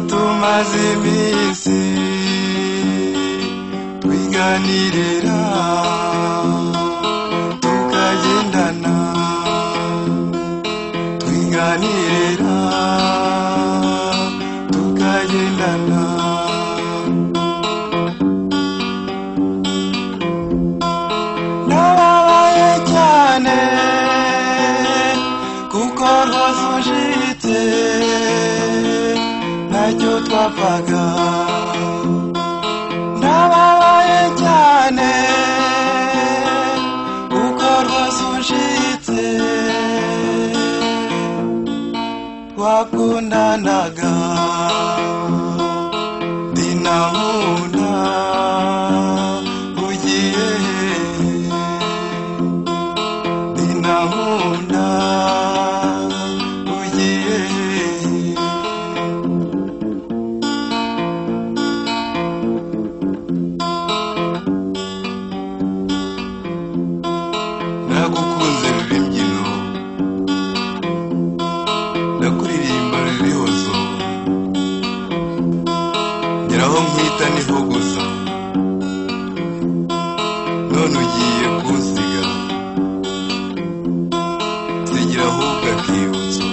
tumaze bisi twiganirira tukagendana twiganirira tukagendana nababaye cyane kuko rwose ujite ntacyo twapfaga nababaye cyane kuko rwose ujite twakundanaga dinamuna ugiye hehe dinamuna ugiye hehe nagukunze ruri imbyino nakuririmba ruri hozo ngeraho nkwita niho gusa none ugiye kunsiga nsigira ahubwo akibutso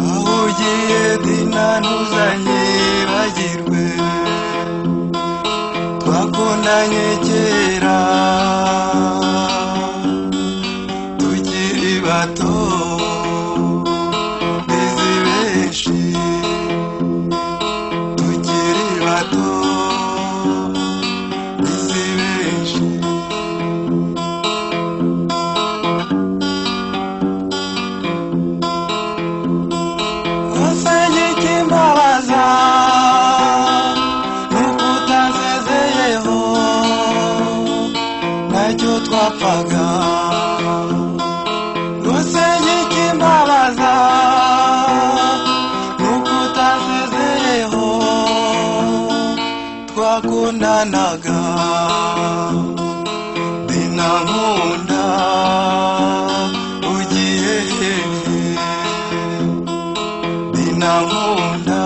aho ugiye dina ntuzanye bagirwe twakundanye kera tukiri bato bizi benshi tukiri bato bizi benshi Usenge ikimbabaza nuko utansezeyeho nacyo twapfaga Usenge ikimbabaza nuko utansezeyeho twakundanaga dinankunda ugiye hehe dinankunda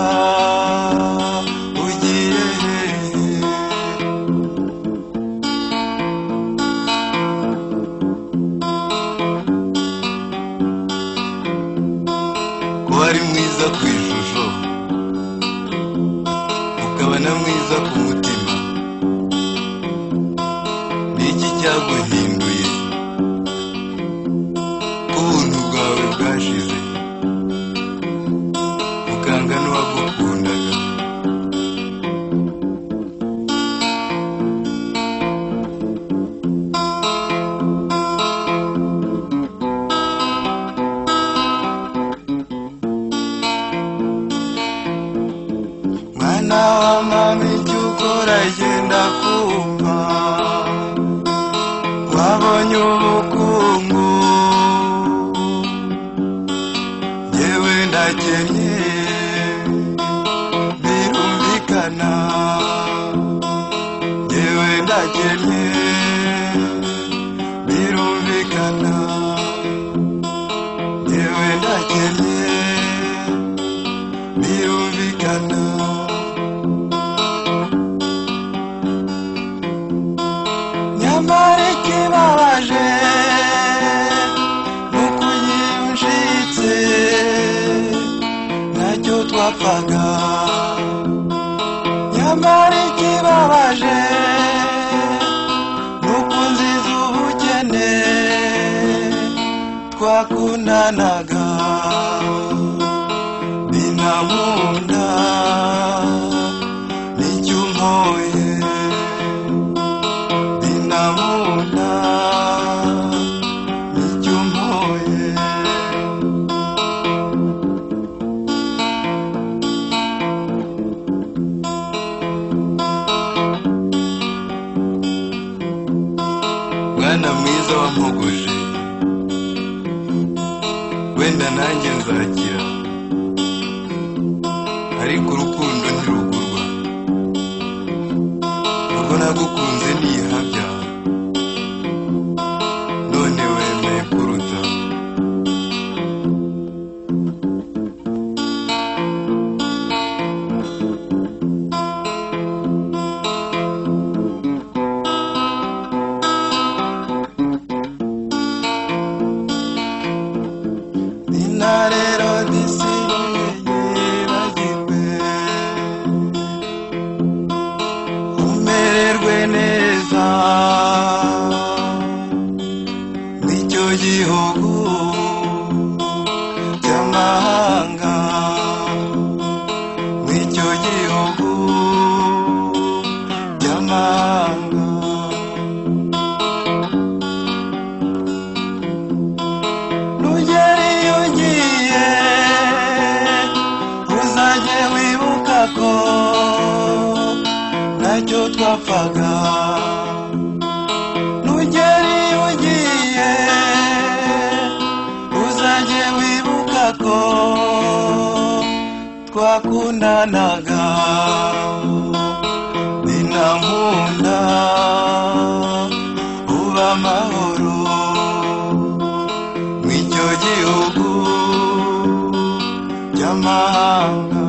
ugiye hehe ko ari mwiza ku ishusho ukaba na mwiza ku mutima ni iki cyaguhinduye ko ubuntu bwawe bwashize muganga n'uwagukundaga mwana wa mama icyo ukora genda kumva wabonye ubukungu yewe ndakennye birumvikana yewe ndakennye birumvikana yewe ndakennye birumvikana nyamara ikibabaje ni ukuyinjitse ntacyo twapfaga nyamara ikibabaje ni ukunziza ubukene twakundanaga binamunda nicyo umpoye dinamunda icyo mpoye mwana mwiza wampogoje wenda nanjye nzakira ariko urukundo ntirugurwa ubwo nagukunze nihabya none wemeye kuruta intarero zisigaye bagirwe umererwe neza nicyo gihugu cy'amahanga nicyo gihugu cy'amahanga Nugere iyo ugiye uzajye wibuka ko ntacyo twapfaga Nugere iyo ugiye uzajye wibuka ko twakundanaga binankunda uba amahoro mw'icyo gihugu cy'amahanga